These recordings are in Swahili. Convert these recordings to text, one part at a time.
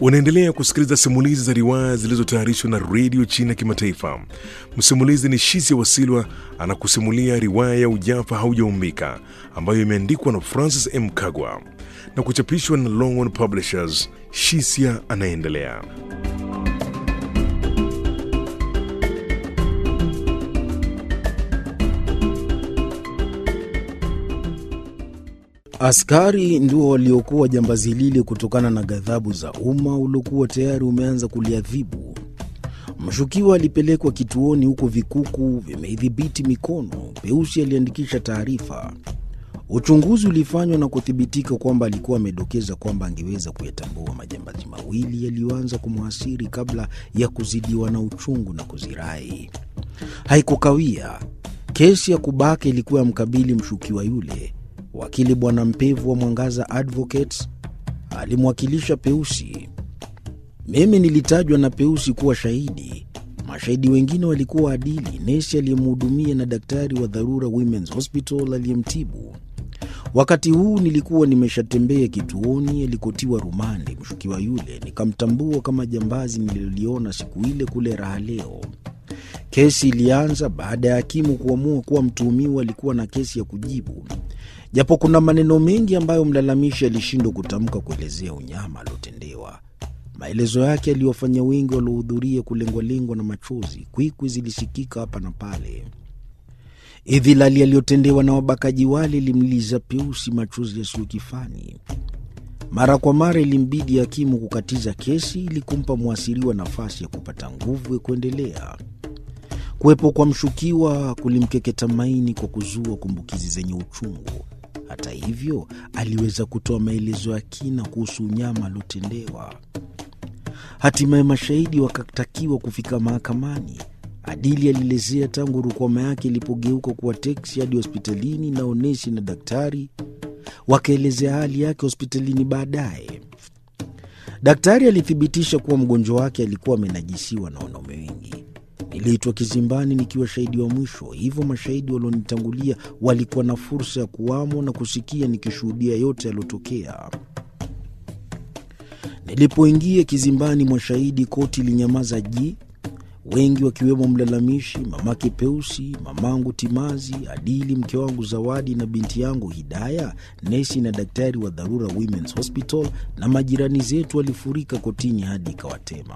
Unaendelea kusikiliza simulizi za riwaya zilizotayarishwa na redio China Kimataifa. Msimulizi ni Shisia Wasilwa anakusimulia riwaya ya Ujafa Haujaumbika ambayo imeandikwa na Francis M. Kagwa na kuchapishwa na Longhorn Publishers. Shisia anaendelea. Askari ndio waliokuwa jambazi lile kutokana na ghadhabu za umma uliokuwa tayari umeanza kuliadhibu. Mshukiwa alipelekwa kituoni huko vikuku vimeidhibiti mikono. Peusi aliandikisha taarifa. Uchunguzi ulifanywa na kuthibitika kwamba alikuwa amedokeza kwamba angeweza kuyatambua majambazi mawili yaliyoanza kumwasiri kabla ya kuzidiwa na uchungu na kuzirai. Haikukawia, kesi ya kubaka ilikuwa ya mkabili mshukiwa yule. Wakili Bwana Mpevu wa Mwangaza Advocates alimwakilisha Peusi. Mimi nilitajwa na Peusi kuwa shahidi. Mashahidi wengine walikuwa Adili, nesi aliyemhudumia na daktari wa dharura Women's Hospital aliyemtibu. Wakati huu nilikuwa nimeshatembea kituoni alikotiwa rumande mshukiwa yule, nikamtambua kama jambazi nililoliona siku ile kule Raha Leo. Kesi ilianza baada ya hakimu kuamua kuwa mtuhumiwa alikuwa na kesi ya kujibu, japo kuna maneno mengi ambayo mlalamishi alishindwa kutamka kuelezea unyama aliotendewa. Maelezo yake aliwafanya wengi waliohudhuria kulengwalengwa na machozi. Kwikwi zilisikika hapa na pale. Idhilali aliyotendewa na wabakaji wale ilimliza Peusi machozi yasiyo kifani. Mara kwa mara ilimbidi hakimu kukatiza kesi ili kumpa mwasiriwa nafasi ya kupata nguvu ya kuendelea. Kuwepo kwa mshukiwa kulimkeketa maini kwa kuzua kumbukizi zenye uchungu. Hata hivyo, aliweza kutoa maelezo ya kina kuhusu unyama aliotendewa. Hatimaye mashahidi wakatakiwa kufika mahakamani. Adili alielezea tangu rukwama yake ilipogeuka kuwa teksi hadi hospitalini, na onesi na daktari wakaelezea hali yake hospitalini. Baadaye daktari alithibitisha kuwa mgonjwa wake alikuwa amenajisiwa na wanaume wengi. Niliitwa kizimbani nikiwa shahidi wa mwisho, hivyo mashahidi walionitangulia walikuwa na fursa ya kuwamo na kusikia nikishuhudia yote yaliyotokea. Nilipoingia kizimbani mwa shahidi, koti ilinyamaza ji, wengi wakiwemo mlalamishi, mamake Peusi, mamangu Timazi, Adili, mke wangu Zawadi na binti yangu Hidaya, nesi na daktari wa dharura Women's Hospital, na majirani zetu walifurika kotini hadi ikawatema.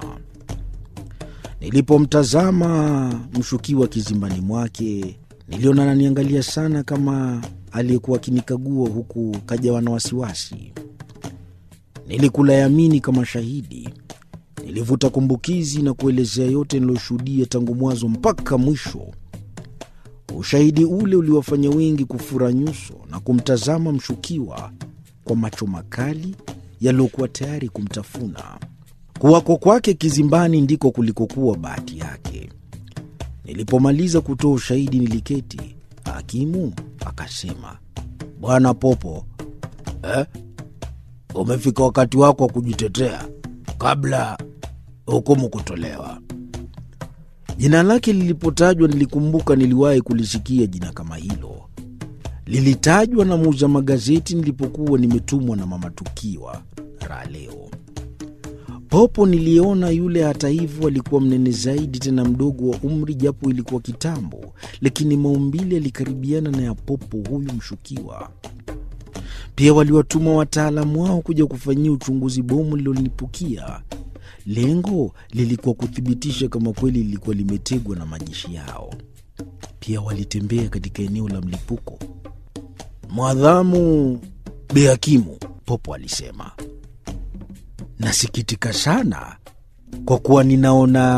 Nilipomtazama mshukiwa kizimbani mwake, niliona ananiangalia sana kama aliyekuwa akinikagua, huku kajawa na wasiwasi. Nilikula yamini kama shahidi. Nilivuta kumbukizi na kuelezea yote niliyoshuhudia tangu mwanzo mpaka mwisho. Ushahidi ule uliwafanya wengi kufura nyuso na kumtazama mshukiwa kwa macho makali yaliyokuwa tayari kumtafuna. Kuwako kwake kizimbani ndiko kulikokuwa bahati yake. Nilipomaliza kutoa ushahidi, niliketi. Hakimu akasema, Bwana Popo, eh, umefika wakati wako wa kujitetea kabla hukumu kutolewa. Jina lake lilipotajwa, nilikumbuka niliwahi kulisikia jina kama hilo. Lilitajwa na muuza magazeti nilipokuwa nimetumwa na mama Tukiwa Raha Leo. Popo niliona yule, hata hivyo, alikuwa mnene zaidi, tena mdogo wa umri, japo ilikuwa kitambo, lakini maumbile yalikaribiana na ya Popo huyu mshukiwa. Pia waliwatuma wataalamu wao kuja kufanyia uchunguzi bomu lililolipukia. Lengo lilikuwa kuthibitisha kama kweli lilikuwa limetegwa na majeshi yao. Pia walitembea katika eneo la mlipuko. Mwadhamu Behakimu, Popo alisema, nasikitika sana kwa kuwa ninaona